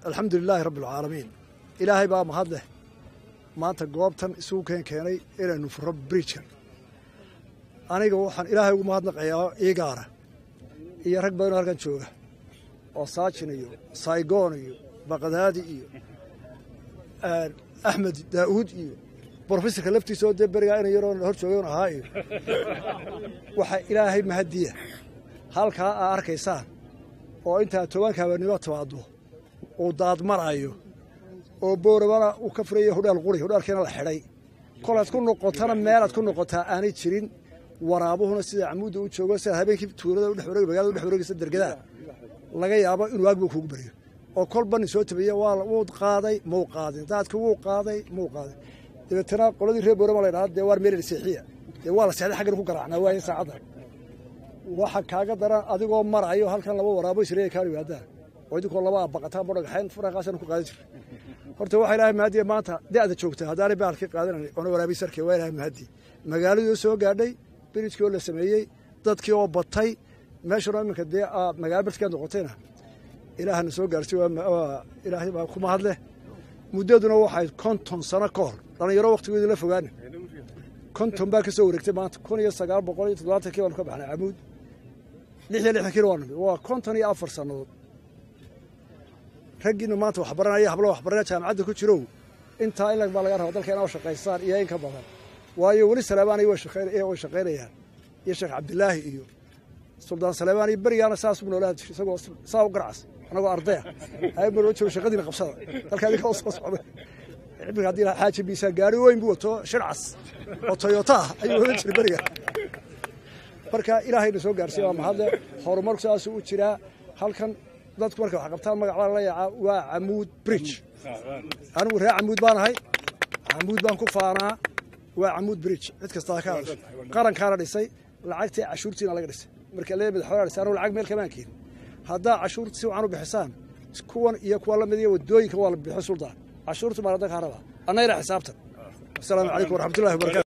alxamdu lilaahi rabbi alcaalamiin ilaahay baa mahad leh maanta goobtan isugu keen keenay inaynu furo bridjan aniga waxaan ilaahay ugu mahadnaqayaa ii gaara iyo rag badanoo halkan jooga oo saajin iyo saygoon iyo baqdaadi iyo axmed daa'uud iyo brofesorka laftiisa oo dee berigaa ina yaroo hor joogan ahaa iyo waxaa ilaahay mahadiya halkaa aa arkaysaan oo intaa tobanka habeenimo timaado uu daadmarayo oo boorabana uu ka furaya hudhaal quri hudhaalkiina la xidhay kolaad ku noqotana meelaad ku noqotaa aanay jirin waraabuhuna sida camuudda u joogo sida habeenkii tuulada udhe magalada udhex wareegaysa dergadaa laga yaabo inuu aagba kuugu baryo oo kolba nin soo tabiya wuu qaaday muu qaadin daadki wuu qaaday muu qaaday dabeetana qoladii reer boorama la ydhahda dee waar meelel seexiya dee waa la seexday xaggan ku garaacnaa waaya saacadda waxa kaaga daran adigoo marayo halkan laba waraabo isreeya kaa yimaadaan oo idinkoo laba abaqataan bodhagaxayn faraqaasana ku qaadan jirta horta waxaa ilaahay mahadiya maanta da'da joogta haddaanay baalkii qaadanayn oona waraabiy sarkay waa ilahay mahadi magaaladii oo soo gaadhay birijkii oo la sameeyey dadkii oo batay meeshuna iminka dee magaalo bartkaa noqotayna ilaahana soo gaarsiy ilaahay baa ku mahad leh muddaduna waxay konton sano ka hor dhallinyaro wakhtigoodii la fogaana konton baa ka soo wareegtay maanta kun iyo sagaal boqol iyo toddobaatankii baanu ka baxnay camuud lix iyo lixdankiina waa nimi waa konton iyo afar sannadood raggiina maanta waxbaranaya hablo waxbaranaya jaamacadda ku jirow intaa in baa laga raba dalka inaa shaqaystaan iyo in ka badan waayo weli saleebaaniy way shaqaynayaan iyo sheekh cabdilaahi iyo suldaan saleebaan iyo berigaana saas u noolaa isagoo saa u garacas anagoo ardaya aymaroo joogo shaqadiina qabsada dalka adinka u soo socday iminka haddii xaaji biisaa gaari weyn buu wato shircas oo toyota ah ayuu odan jiray beriga marka ilaahayna soo gaarsiiya waa mahadle horumarku saasuu u jiraa halkan dadku markay wax qabtaan magacbaa la yaacaa waa camuud bridge anigu reer camuud baan ahay camuud baan ku faanaa waa camuud bridge cid kastaa ka hadasho qarankaana dhisay lacagtii cashuurtiina laga dhisay marka lee madaxweynaha dhisay anugu lacag meel kamaan keenin haddaa cashuurta si wacan u bixisaan kuwan iyo kuwa la mid iyo waddooyinka waa la bixin suldaan cashuurtu maa ladanka haraba annayna xisaabtan asalaamu calaykum waraxmatullahi wabarakatu